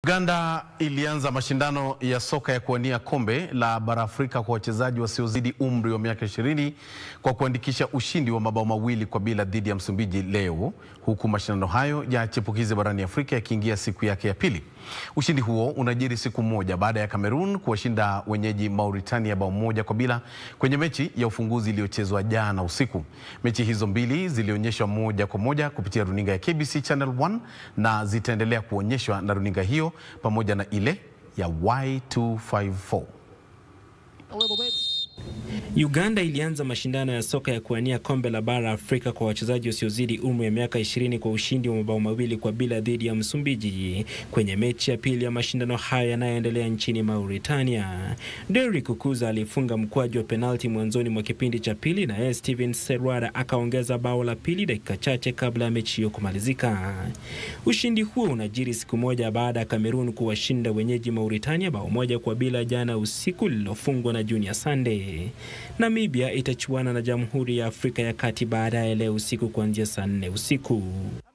Uganda ilianza mashindano ya soka ya kuwania kombe la bara Afrika kwa wachezaji wasiozidi umri wa miaka 20 kwa kuandikisha ushindi wa mabao mawili kwa bila dhidi ya Msumbiji leo, huku mashindano hayo ya chipukizi barani Afrika yakiingia siku yake ya pili. Ushindi huo unajiri siku moja baada ya Cameroon kuwashinda wenyeji Mauritania bao moja kwa bila kwenye mechi ya ufunguzi iliyochezwa jana usiku. Mechi hizo mbili zilionyeshwa moja kwa moja kupitia runinga ya KBC Channel 1 na zitaendelea kuonyeshwa na runinga hiyo pamoja na ile ya Y254. Uganda ilianza mashindano ya soka ya kuwania kombe la bara Afrika kwa wachezaji wasiozidi umri wa miaka 20 kwa ushindi wa mabao mawili kwa bila dhidi ya Msumbiji kwenye mechi ya pili ya mashindano haya yanayoendelea nchini Mauritania. Derrick Kukuza alifunga mkwaju wa penalti mwanzoni mwa kipindi cha pili na Steven Serwara akaongeza bao la pili dakika chache kabla ya mechi hiyo kumalizika. Ushindi huo unajiri siku moja baada ya Cameroon kuwashinda wenyeji Mauritania bao moja kwa bila jana usiku lililofungwa na Junior Sunday. Namibia itachuana na Jamhuri ya Afrika ya Kati baadaye leo usiku kuanzia saa nne usiku.